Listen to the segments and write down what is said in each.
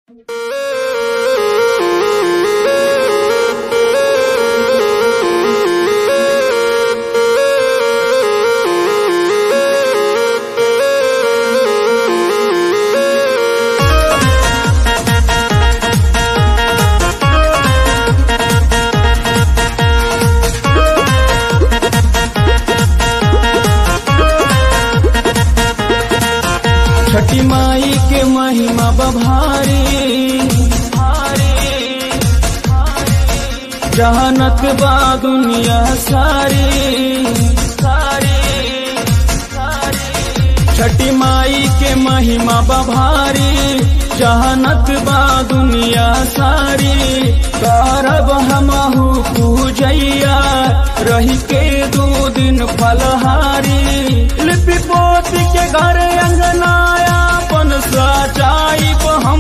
छठी माई के महिमा बभारी जहानत बा दुनिया सारी सारी छठी माई के महिमा बभारी जहानत बा दुनिया सारी करब हमहू पूजैया रही के दो दिन फलहारी लिपि पोती के घर अंगनाया पन सजाइब हम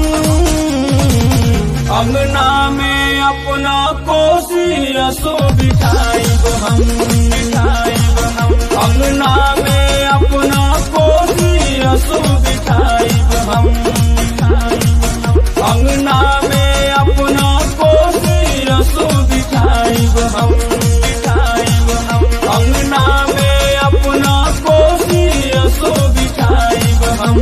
अंगना में अपना कोसी असो बिठाइब हम बिठाइब हम अंगना में अपना कोसी असो बिठाइब हम बिठाइब हम अंगना में अपना कोसी असो बिठाइब हम बिठाइब हम अंगना में अपना कोसी असो बिठाइब हम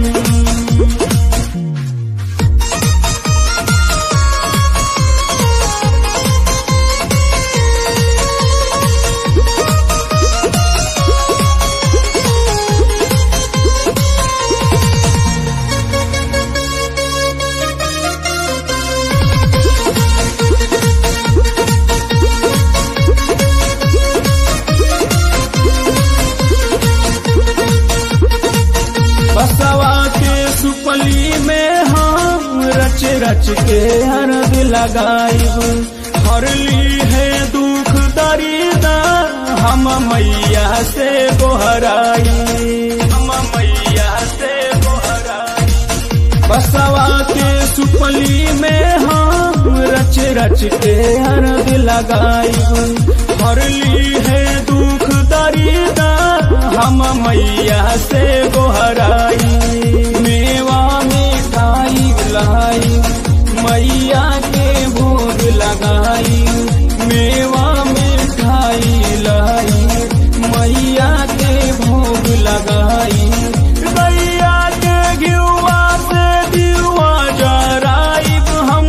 बसवा के सुपली में हम रच रच के हरद लगाइब हरली है दुख दरिदा हम मैया से गोहराई हम मैया से गोहराई बसवा के सुपली में हम रच रच के हरद लगाइब हरली है दुख दरिदा हम मैया से गोहराई मेवा मिठाई लाई मैया के भोग लगाई मेवा मिठाई लाई मैया के भोग लगाई गैया के घियुआ से दियुआ जराइब हम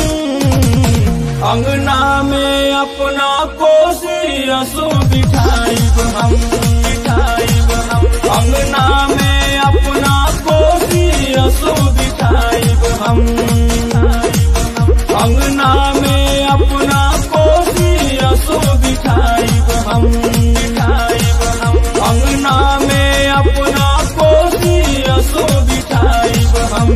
अंगना में अपना कोसी असो बिठाइब हम बिठाइब हम अंगना में अपना कोसी असो बिठाइब हम अंगना में अपना कोसी असो बिठाइब हम बिठाइब हम अंगना में अपना कोसी असो बिठाइब हम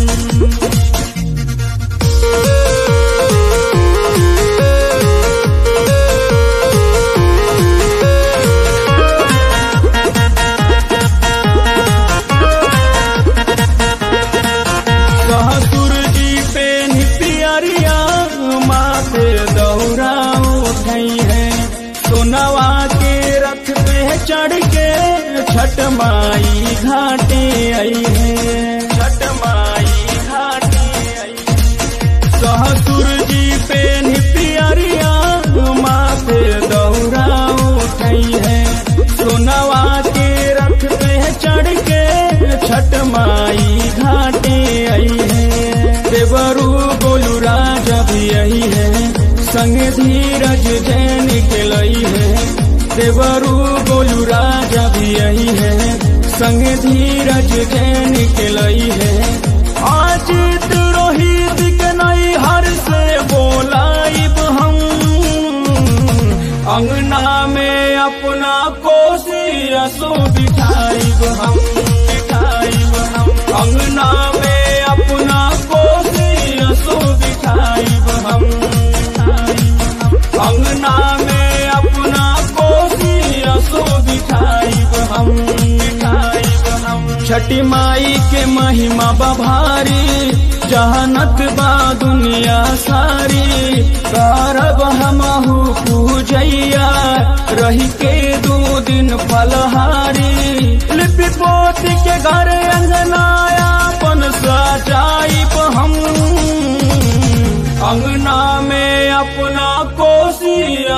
ससुर जी पे निपियरिया माथे दौरा उठई है सोनवा के रथ पे चढ़ के छठ माई घाटे आई है छठ माई घाटे आई ससुर जी पे निपियरिया माथे दौरा उठई है सोनवा के रथ पे चढ़ के छठ माई घाटे आई है देवरू गोलू राजा भी आई है संग धीरज जैन के लई है देवरू गोलू राजा भी आई है संग धीरज जैन के लई है आज रोहित के नई हर से बोलाइब हम अंगना में अपना कोसी असो बिठाइब हम बिठाइब हम अंगना में अपना कोसी असो बिठाइब हम बिठाइब हम अंगना में अपना कोसी असो बिठाइब हम बिठाइब हम छठी माई के महिमा बभारी जहानत बा दुनिया सारी करब हमहू पूजैया रही के दो दिन फलहारी लिपि पोती के घर अंगनाया पन सजाइब हम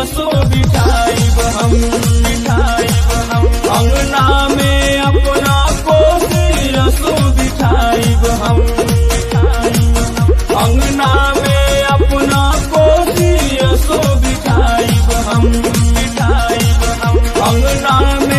असो बिठाइब हम बिठाइब हम अंगना में अपना कोसी असो बिठाइब हम बिठाइब हम। अंगना में अपना कोसी असो बिठाइब हम बिठाइब हम अंगना में